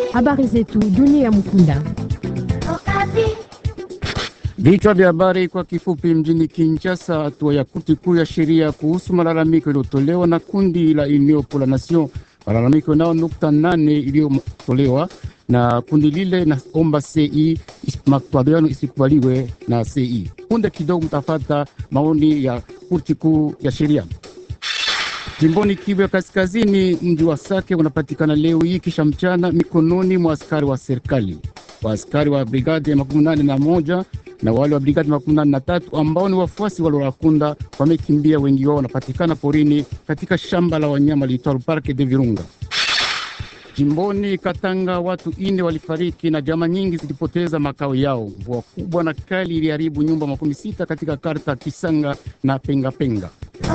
Habari zetu dunia Mukunda. Vichwa vya habari kwa kifupi. Mjini Kinshasa, hatua ya kuti kuu ya sheria kuhusu malalamiko iliyotolewa na kundi la Union pour la Nation, malalamiko nao nukta nane iliyotolewa na kundi lile naomba CI makubaliano isikubaliwe na CI. Punde kidogo mtafata maoni ya kuti kuu ya sheria. Jimboni Kivu ya Kaskazini, mji wa Sake unapatikana leo hii kisha mchana mikononi mwa askari wa serikali, wa askari wa brigadi ya makumi nane na moja na wale wa brigadi makumi nane na tatu ambao ni wafuasi wa Lorakunda wamekimbia. Wengi wao wanapatikana porini katika shamba la wanyama liitwalo Parke de Virunga. Jimboni Katanga watu ine walifariki na jamaa nyingi zilipoteza makao yao. Mvua kubwa na kali iliharibu nyumba makumi sita katika karta Kisanga na Pengapenga.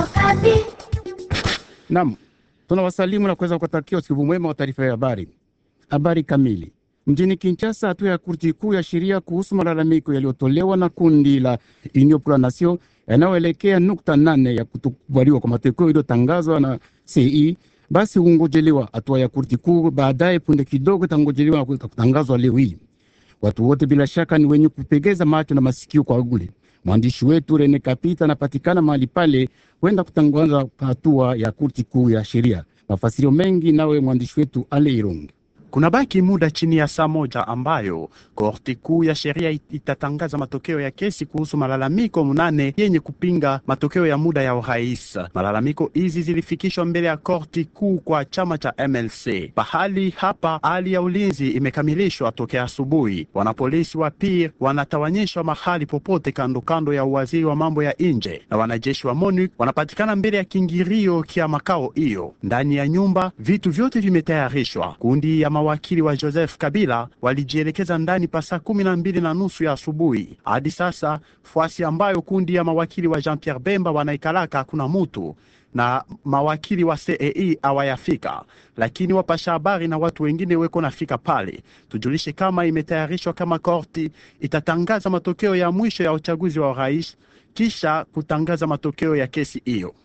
Naam, tunawasalimu na kuweza kuwatakia usiku mwema wa taarifa ya habari. Habari kamili mjini Kinshasa, hatua ya kurti kuu ya sheria kuhusu malalamiko yaliyotolewa na kundi la Union pour la Nation yanayoelekea nukta nane ya kutokubaliwa kwa matokeo iliyotangazwa na CI basi hungojelewa hatua ya kurti kuu, baadaye punde kidogo itangojelewa na kutangazwa leo hii. Watu wote bila shaka ni wenye kupegeza macho na masikio kwa ugule. Mwandishi wetu Rene Kapita anapatikana mahali pale, huenda kutangaza hatua ya kurti kuu ya sheria. Mafasirio mengi nawe mwandishi wetu Ale Irungi. Kuna baki muda chini ya saa moja ambayo korti kuu ya sheria itatangaza matokeo ya kesi kuhusu malalamiko mnane yenye kupinga matokeo ya muda ya urais. Malalamiko hizi zilifikishwa mbele ya korti kuu kwa chama cha MLC. Pahali hapa hali ya ulinzi imekamilishwa tokea asubuhi. Wanapolisi wa PIR wanatawanyishwa mahali popote kando kando ya uwaziri wa mambo ya nje, na wanajeshi wa MONUC wanapatikana mbele ya kingirio kia makao hiyo. Ndani ya nyumba vitu vyote vimetayarishwa. Kundi ya mawakili wa Joseph Kabila walijielekeza ndani pa saa kumi na mbili na nusu ya asubuhi. Hadi sasa fuasi ambayo kundi ya mawakili wa Jean Pierre Bemba wanaikalaka hakuna mutu na mawakili wa CEI hawayafika, lakini wapasha habari na watu wengine weko nafika pale. Tujulishe kama imetayarishwa kama korti itatangaza matokeo ya mwisho ya uchaguzi wa urais kisha kutangaza matokeo ya kesi hiyo.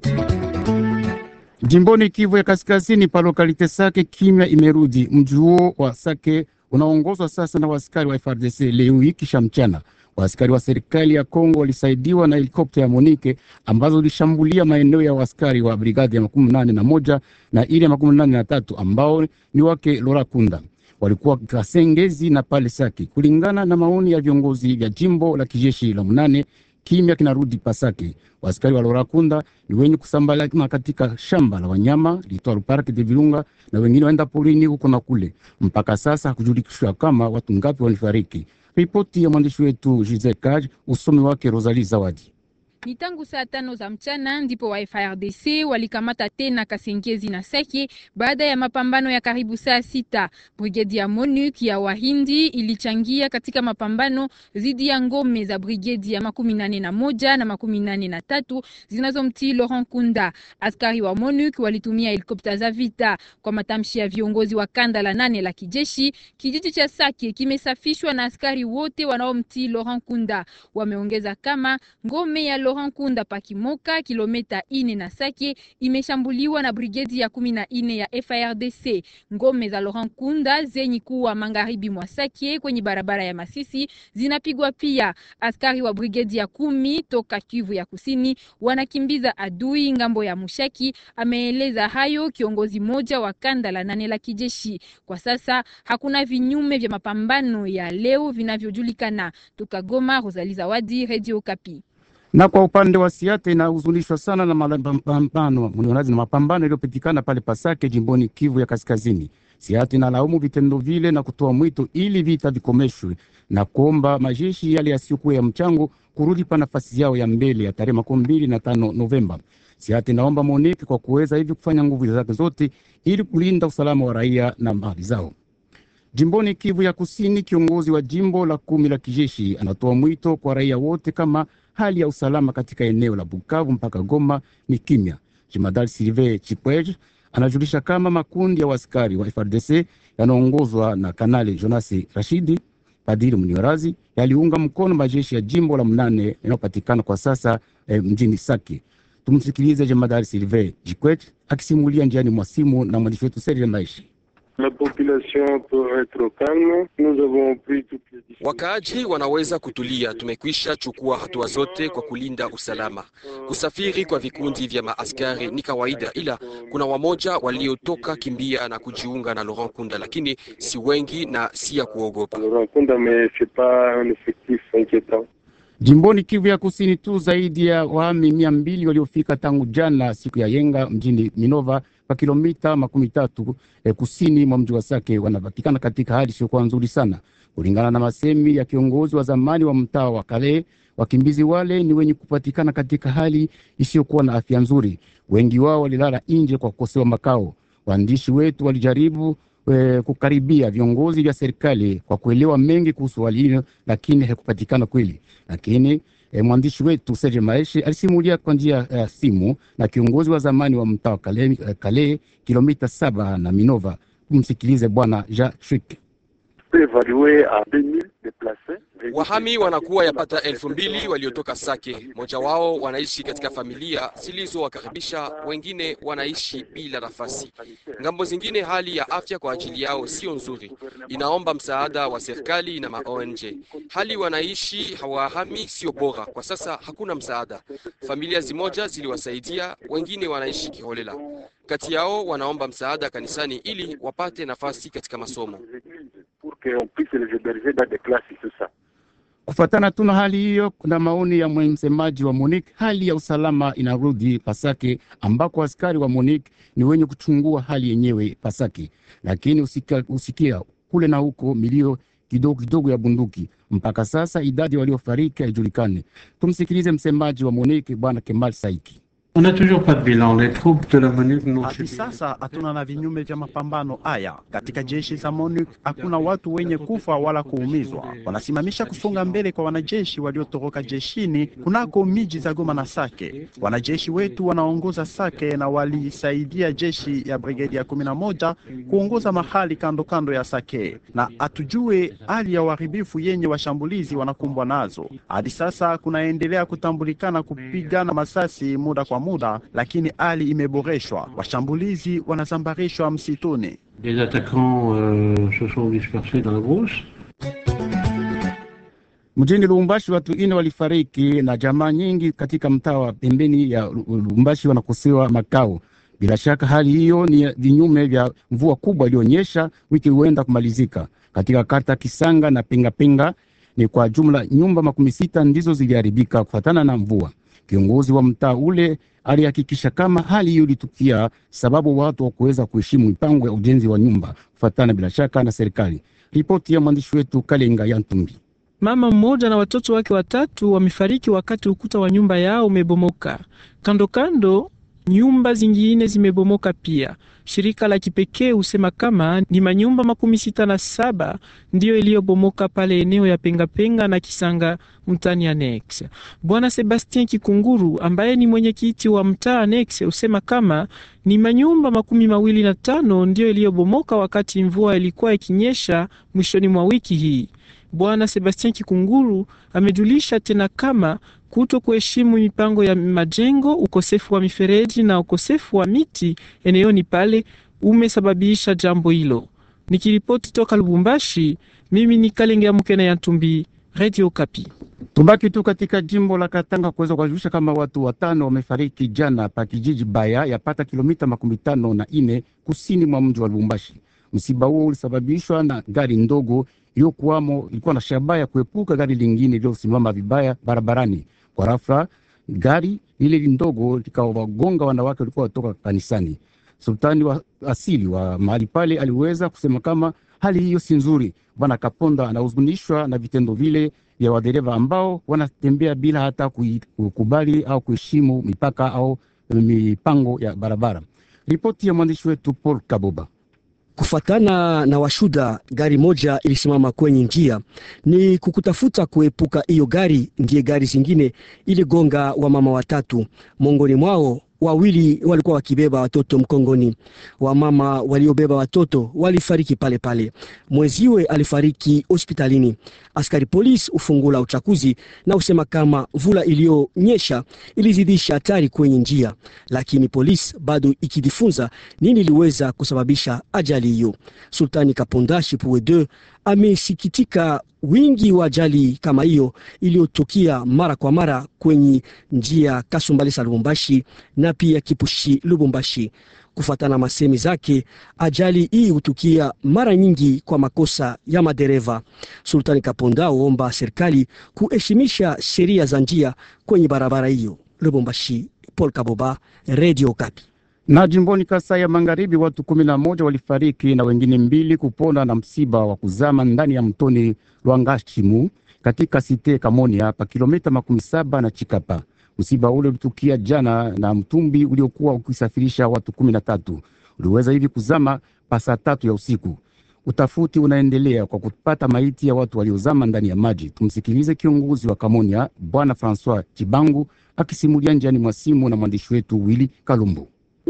Jimboni Kivu ya Kaskazini, pa lokalite Sake, kimya imerudi. Mji huo wa Sake unaongozwa sasa na waaskari wa FRDC. Leo hii kisha mchana, waaskari wa serikali ya Kongo walisaidiwa na helikopta ya Monike ambazo zilishambulia maeneo ya waaskari wa brigadi ya makumi nane na moja na ile ya makumi nane na tatu ambao ni wake Lora Kunda walikuwa Kasengezi na pale Sake. Kulingana na maoni ya viongozi vya jimbo la kijeshi la mnane kimya kinarudi Pasake. Waskari wa Lorakunda ni wenye kusambalana katika shamba la wanyama liitwalo Parke de Virunga na wengine waenda porini huko na kule. Mpaka sasa hakujulikishwa kama watu ngapi walifariki. Ripoti ya mwandishi wetu Giselle Kaj, usomi wake Rosalie Zawadi. Ni tangu saa tano za mchana ndipo wa FARDC walikamata tena Kasengezi na Sake baada ya mapambano ya karibu saa sita. Brigedi ya MONUC ya Wahindi ilichangia katika mapambano dhidi ya ngome za brigedi ya makumi nane na moja na makumi nane na tatu zinazomtii Laurent Kunda. Askari wa MONUC walitumia helikopta za vita. Kwa matamshi ya viongozi wa kanda la nane la kijeshi, kijiji cha Sake kimesafishwa na askari wote wanaomtii Laurent Kunda. Wameongeza kama ngome ya Laurent Kunda pakimoka kilomita ine na Sake imeshambuliwa na brigedi ya kumi na ine ya FARDC. Ngome za Laurent Kunda zenye kuwa magharibi mwa Sake kwenye barabara ya Masisi zinapigwa pia. Askari wa brigedi ya kumi toka Kivu ya kusini wanakimbiza adui ngambo ya Mushaki. Ameeleza hayo kiongozi moja wa kanda la nane la kijeshi. Kwa sasa hakuna vinyume vya mapambano ya leo vinavyojulikana. Toka Goma, Rosalie Zawadi, Radio Kapi na kwa upande wa Siate inahuzunishwa sana na mapambano mlionazi na mapambano yaliyopitikana pale Pasake jimboni Kivu ya Kaskazini. Siate inalaumu vitendo vile na kutoa mwito ili vita vikomeshwe na kuomba majeshi yale yasiyokuwa ya mchango kurudi pa nafasi yao ya mbele ya tarehe makumi mbili na tano Novemba. Siate inaomba Monike kwa kuweza hivi kufanya nguvu zake zote ili kulinda usalama wa raia na mali zao. Jimboni Kivu ya Kusini, kiongozi wa jimbo la kumi la kijeshi anatoa mwito kwa raia wote kama hali ya usalama katika eneo la Bukavu mpaka Goma ni kimya. Jemadari Silve Chipwej anajulisha kama makundi ya waskari wa FRDC yanaongozwa na Kanali Jonasi Rashidi Padiri Mniorazi yaliunga mkono majeshi ya jimbo la mnane yanayopatikana kwa sasa eh, mjini Sake. Tumsikilize jemadari Silve Jikwet akisimulia njiani mwa simu na mwandishi wetu Serile Maishi. Wakaaji wanaweza kutulia. Tumekwisha chukua hatua zote kwa kulinda usalama. Kusafiri kwa vikundi vya maaskari ni kawaida, ila kuna wamoja waliotoka kimbia na kujiunga na Laurent Kunda, lakini si wengi na si ya kuogopa. Jimboni Kivu ya Kusini tu zaidi ya wahami mia mbili waliofika tangu jana siku ya Yenga mjini Minova kwa kilomita makumi tatu eh, kusini mwa mji wa Sake wanapatikana katika hali isiyokuwa nzuri sana, kulingana na masemi ya kiongozi wa zamani wa mtaa wa Kale. Wakimbizi wale ni wenye kupatikana katika hali isiyokuwa na afya nzuri. Wengi wao walilala nje kwa kukosewa makao. Waandishi wetu walijaribu e, kukaribia viongozi vya serikali kwa kuelewa mengi kuhusu hali hiyo, lakini haikupatikana kweli. Lakini e, mwandishi wetu Serge Maeshe alisimulia kwa njia ya simu na kiongozi wa zamani wa mtaa wa Kale, Kale kilomita saba na Minova. Msikilize bwana Jean Shrik. Wahami wanakuwa yapata elfu mbili waliotoka Sake. Moja wao wanaishi katika familia zilizowakaribisha, wengine wanaishi bila nafasi. Ngambo zingine, hali ya afya kwa ajili yao sio nzuri, inaomba msaada wa serikali na ma-ONG. Hali wanaishi hawahami sio bora kwa sasa, hakuna msaada. Familia zimoja ziliwasaidia, wengine wanaishi kiholela. Kati yao wanaomba msaada kanisani ili wapate nafasi katika masomo. Kufatana tu na hali hiyo, kuna maoni ya msemaji wa MONUC, hali ya usalama inarudi Pasake, ambako askari wa MONUC ni wenye kuchungua hali yenyewe Pasake, lakini usika, usikia kule na huko milio kidogo kidogo ya bunduki. Mpaka sasa idadi waliofariki haijulikani. Tumsikilize msemaji wa MONUC bwana Kemal Saiki. On a toujours pas de bilan. Les troupes de la MONUC n'ont Hadi sasa hatuna na vinyume vya mapambano haya katika jeshi za MONUC. Hakuna watu wenye kufa wala kuumizwa. Wanasimamisha kusonga mbele kwa wanajeshi waliotoroka jeshini kunako miji za Goma na Sake. Wanajeshi wetu wanaongoza Sake na walisaidia jeshi ya brigedi ya kumi na moja kuongoza mahali kando kando ya Sake, na hatujue hali ya uharibifu yenye washambulizi wanakumbwa nazo. Hadi sasa kunaendelea kutambulikana kupigana masasi muda kwa muda, lakini hali imeboreshwa. Washambulizi wanazambarishwa msituni. Les attaquants euh, se sont dispersés dans la brousse. Mjini Lubumbashi watu ine walifariki na jamaa nyingi katika mtaa wa pembeni ya Lubumbashi wanakosewa makao. Bila shaka hali hiyo ni vinyume vya mvua kubwa iliyonyesha wiki huenda kumalizika katika kata Kisanga na Pengapenga. Ni kwa jumla nyumba makumi sita ndizo ziliharibika kufatana na mvua. Kiongozi wa mtaa ule alihakikisha kama hali hiyo ilitukia sababu watu hawakuweza kuheshimu mipango ya ujenzi wa nyumba kufatana bila shaka na serikali. Ripoti ya mwandishi wetu Kalenga ya Ntumbi. Mama mmoja na watoto wake watatu wamefariki wakati ukuta wa nyumba yao umebomoka. Kando kando nyumba zingine zimebomoka pia. Shirika la kipekee husema kama ni manyumba makumi sita na saba ndiyo iliyobomoka pale eneo ya Pengapenga na Kisanga mtaani Annex. Bwana Sebastien Kikunguru ambaye ni mwenyekiti wa mtaa Annex husema kama ni manyumba makumi mawili na tano ndiyo iliyobomoka wakati mvua ilikuwa ikinyesha mwishoni mwa wiki hii. Bwana Sebastien Kikunguru amejulisha tena kama kuto kuheshimu mipango ya majengo, ukosefu wa mifereji na ukosefu wa miti eneoni pale umesababisha jambo hilo. Nikiripoti toka Lubumbashi, mimi ni Kalenge ya Mukene ya Ntumbi, Radio Kapi. Tubaki tu katika jimbo la Katanga kuweza kuwajulisha kama watu watano wamefariki jana pa kijiji Baya yapata kilomita makumi tano na ine kusini mwa mji wa Lubumbashi. Msiba huo ulisababishwa na gari ndogo iliyokuwamo ilikuwa na shabaha ya kuepuka gari lingine lililosimama vibaya barabarani. Kwa rafla gari lile ndogo likawagonga wanawake walikuwa watoka kanisani. Sultani wa asili wa mahali pale aliweza kusema kama hali hiyo si nzuri. Bwana Kaponda anahuzunishwa na vitendo vile vya wadereva ambao wanatembea bila hata kukubali au kuheshimu mipaka au mipango ya barabara. Ripoti ya mwandishi wetu Paul Kaboba. Kufatana na washuda, gari moja ilisimama kwenye njia, ni kukutafuta kuepuka hiyo gari, ndiye gari zingine iligonga wamama watatu, miongoni mwao wawili walikuwa wakibeba watoto mkongoni. Wamama waliobeba watoto walifariki pale pale, mwenziwe alifariki hospitalini. Askari polisi ufungula uchakuzi na usema kama mvula iliyonyesha ilizidisha hatari kwenye njia, lakini polisi bado ikijifunza nini iliweza kusababisha ajali hiyo. Sultani Kapondashi Puwe 2 amesikitika wingi wa ajali kama hiyo iliyotukia mara kwa mara kwenye njia Kasumbalesa Lubumbashi na pia Kipushi Lubumbashi. Kufuatana masemi zake, ajali hii hutukia mara nyingi kwa makosa ya madereva. Sultani Kaponda huomba serikali kuheshimisha sheria za njia kwenye barabara hiyo. Lubumbashi, Paul Kaboba, Radio Kapi. Na jimboni Kasai ya Magharibi, watu kumi na moja walifariki na wengine mbili kupona na msiba wa kuzama ndani ya mtoni Lwangashimu katika site Kamonia pa kilomita makumi saba na Chikapa. Msiba ule ulitukia jana na mtumbi uliokuwa ukisafirisha watu kumi na tatu uliweza hivi kuzama pa saa tatu ya usiku. Utafuti unaendelea kwa kupata maiti ya watu waliozama ndani ya maji. Tumsikilize kiongozi wa Kamonia Bwana Francois Chibangu akisimulia njiani mwa simu na mwandishi wetu Willy Kalumbu.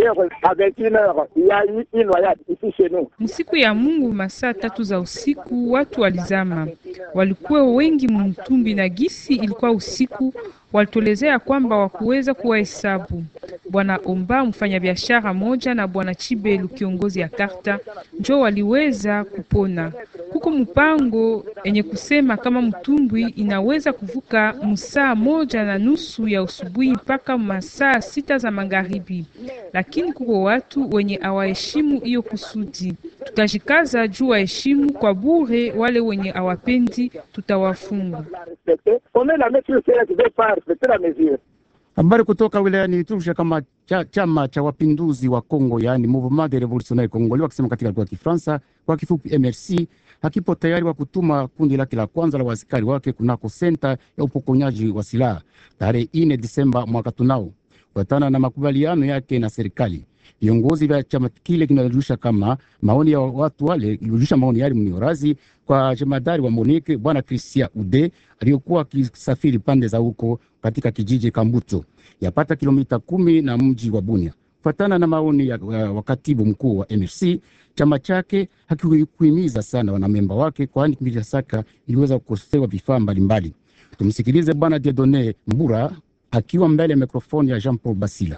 Msiku ya Mungu masaa tatu za usiku watu walizama, walikuwa wengi mumtumbi na gisi ilikuwa usiku, walitolezea kwamba wakuweza kuwahesabu. Bwana Omba mfanyabiashara moja na bwana Chibelu kiongozi ya karta njo waliweza kupona. Kuko mpango enye kusema kama mtumbwi inaweza kuvuka msaa moja na nusu ya usubuhi mpaka masaa sita za magharibi, lakini kuko watu wenye awaheshimu hiyo kusudi. Tutajikaza juu waheshimu kwa bure, wale wenye awapendi tutawafunga. Habari kutoka wilayani Ituri kama cha, chama cha wapinduzi wa Kongo yaani Mouvement de Revolutionnaire Congolais wakisema katika lugha ya Kifaransa kwa kifupi MRC hakipo tayari wa kutuma kundi lake la kwanza la waaskari wake kunako senta ya upokonyaji wa silaha tarehe ine Disemba mwaka tunao, kufuatana na makubaliano yake na serikali. Viongozi vya chama kile kinajulisha kama maoni ya watu wale ilijulisha maoni yale mniorazi kwa jemadari wa Monique bwana Christian Ude aliyokuwa akisafiri pande za huko katika kijiji Kambuto yapata kilomita kumi na mji wa Bunia. Kufuatana na maoni ya uh, wakatibu mkuu wa MRC, chama chake hakikuhimiza sana wanamemba wake, kwani kipindi cha saka iliweza kukosewa vifaa mbalimbali. Tumsikilize bwana Diedone Mbura akiwa mbele ya mikrofoni ya Jean Paul Basila.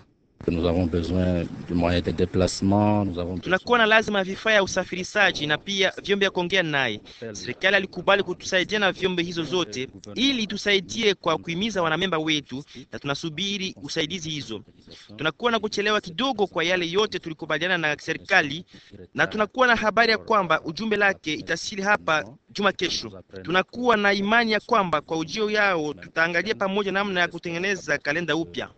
Tunakuwa na lazima ya vifaa ya usafirishaji na pia vyombo ya kuongea naye. Serikali alikubali kutusaidia na vyombo hizo zote ili tusaidie kwa kuhimiza wanamemba wetu, na tunasubiri usaidizi hizo. Tunakuwa na kuchelewa kidogo kwa yale yote tulikubaliana na serikali, na tunakuwa na habari ya kwamba ujumbe lake itasili hapa juma kesho. Tunakuwa na imani ya kwamba kwa ujio yao tutaangalia pamoja namna ya kutengeneza kalenda upya.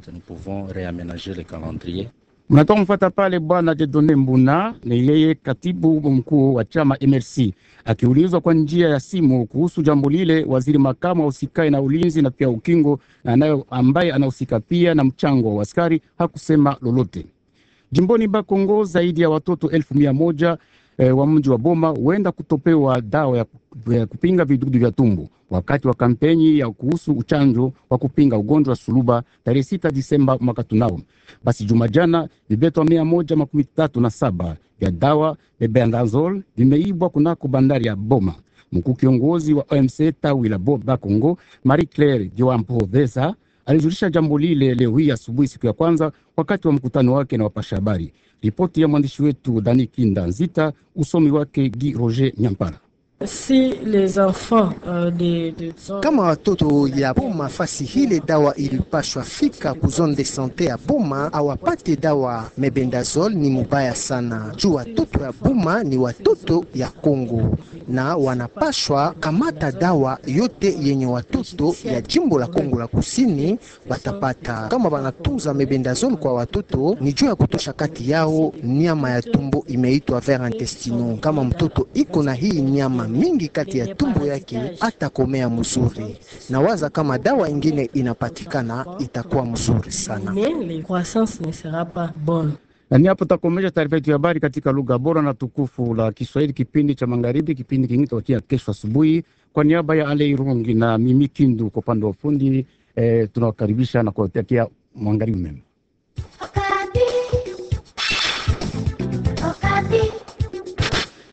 Mnatoka mfuata pale bwana Jedone Mbuna, ni yeye katibu mkuu wa chama MRC, akiulizwa kwa njia ya simu kuhusu jambo lile. Waziri makamu ahusikae na ulinzi na pia ukingo na anayo ambaye anahusika pia na mchango wa askari hakusema lolote. Jimboni Bakongo, zaidi ya watoto elfu mia moja e, wa mji wa Boma huenda kutopewa dawa ya, ya kupinga vidudu vya tumbo wakati wa kampeni ya kuhusu uchanjo wa kupinga ugonjwa wa suluba tarehe sita Disemba mwaka tunao. Basi juma jana vibeto mia moja makumi tatu na saba vya dawa bebendazole vimeibwa kunako bandari ya Boma. Mkuu kiongozi wa OMC tawi la Bakongo Marie Claire Joamprovesa alijulisha jambo lile leo hii asubuhi, siku ya kwanza, wakati wa mkutano wake na wapasha habari. Ripoti ya mwandishi wetu Dani Kinda Nzita, usomi wake Guy Roger Nyampala. Si les enfants, uh, de, de... Kama watoto ya Boma fasi hile dawa ilipashwa fika ku zone de sante ya Boma awapate dawa mebendazole, ni mubaya sana juu watoto ya Boma ni watoto ya Kongo na wanapashwa kamata dawa yote yenye watoto ya jimbo la Kongo la kusini watapata. Kama wanatunza mebendazole kwa watoto ni juu ya kutosha kati yao nyama ya tumbo imeitwa ver intestinal. Kama mtoto iko na hii nyama mingi kati ya tumbo yake atakomea mzuri, na waza kama dawa ingine inapatikana itakuwa mzuri sana. Na ni hapo takomesha taarifa yetu ya habari katika lugha bora na tukufu la Kiswahili, kipindi cha magharibi. Kipindi kingine tutakia kesho asubuhi. Kwa niaba ya Ale Irungi na mimi Kindu kwa upande wa fundi eh, tunawakaribisha na kuwatakia magharibi mema.